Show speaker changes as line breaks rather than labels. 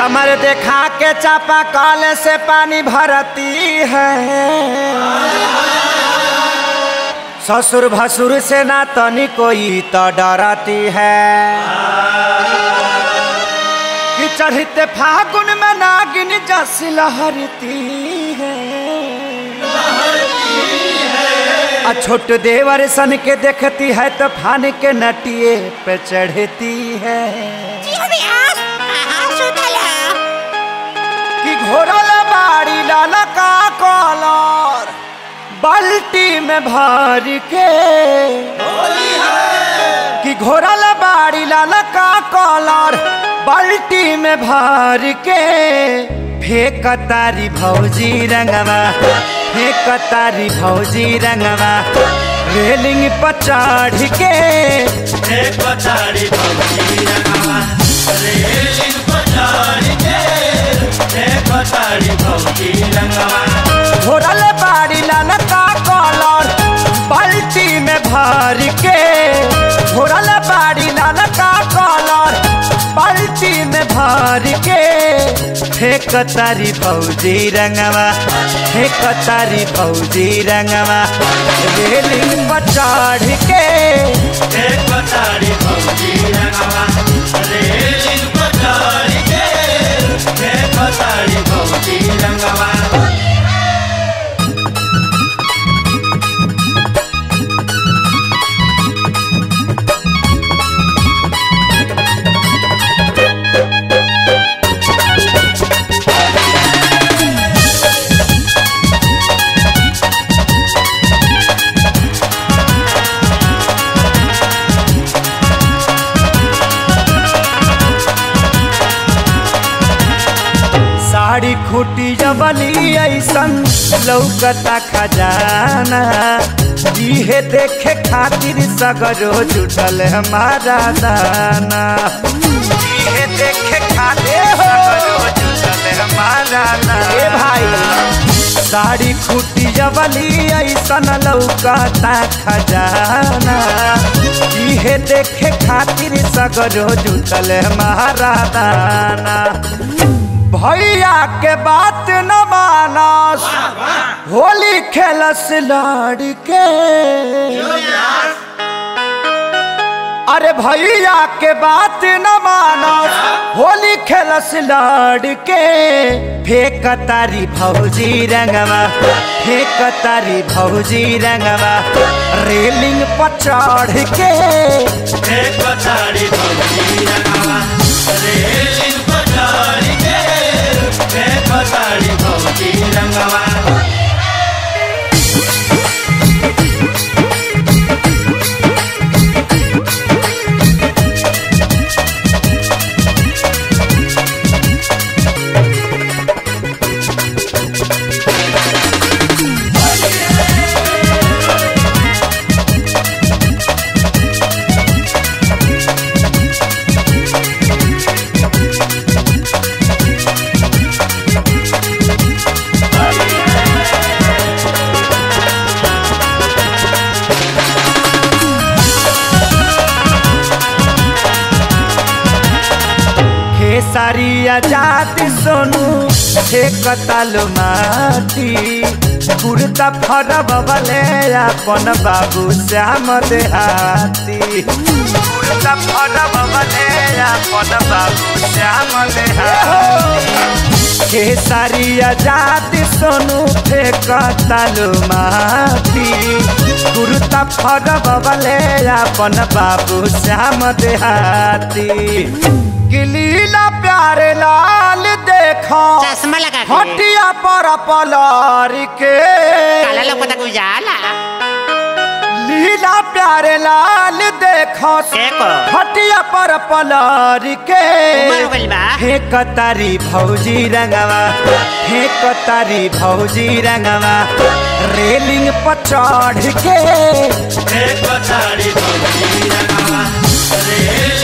कमर देखा के चापा कल से पानी भरती है ससुर भसुर से ना तनी कोई तो डरती है कि चढ़ते फागुन में नागिन जस लहरती है आ छोट देवर सन के देखती है तो फान के नटिए पे चढ़ती है कि घोरल बाड़ी लाला का कॉलर बाल्टी में भर के कि घोरल बाड़ी लाला का कॉलर बाल्टी में भर के फेंक तारी भौजी रंगवा फेंक तारी भौजी रंगवा रेलिंग पर चढ़ के
एक पचाड़ी भौजी रंगवा रेलिंग पचाड़ी के एक पचाड़ी भौजी रंगवा
घोरल बाड़ी लाल का कॉलर बाल्टी में भर के घोरल बाड़ी लाल का कॉलर बाल्टी में भर के फेंक तारी फौजी रंगवा फेंक तारी फौजी रंगवा रेलिंग पर चढ़ के
एक पचाड़ी भौजी रंगवा रेलिंग पचाड़ी के एक पचाड़ी भौजी रंगवा
साड़ी खूटी जबली ऐसन लौकता खजाना इहे देखे खातिर सगरो जुटल हमारा दाना इहे देखे खातिर सगरो जुटल हमारा दाना ए भाई साड़ी खूटी जबली ऐसन लौकता खजाना इहे देखे खातिर सगरो जुटल हमारा दाना भैया के बात न मानस होली खेलस लड़के अरे भैया के बात न मानस होली खेलस लड़के फेंक तारी भौजी रंगवा फेंक तारी भौजी रंगवा रेलिंग पर चढ़ के
एक पचाड़ी भौजी रंगवा रेलिंग पचाड़ी के एक पचाड़ी भौजी रंगवा
खेसारिया जाति सोनू हे कतालो माटी कुर्ता फरब बले अपन बाबू श्याम देहाती कुर्ता फरब बले अपन बाबू श्याम देहाती खेसारिया जाति सोनू हे कतालो माटी कुर्ता फरब बले अपन बाबू श्याम देहाती गिलीला प्यारे लाल देखो
चश्मा लगा के
हटिया पर पलार के
काला लौकता के उजाला
लीला प्यारे लाल देखो
देखो
हटिया पर पलार के
उमर हो गइल बा
हे कतारी भौजी रंगवा हे कतारी भौजी रंगवा रेलिंग पर चढ़ के
एक पचाड़ी भौजी रंगवा रेलिंग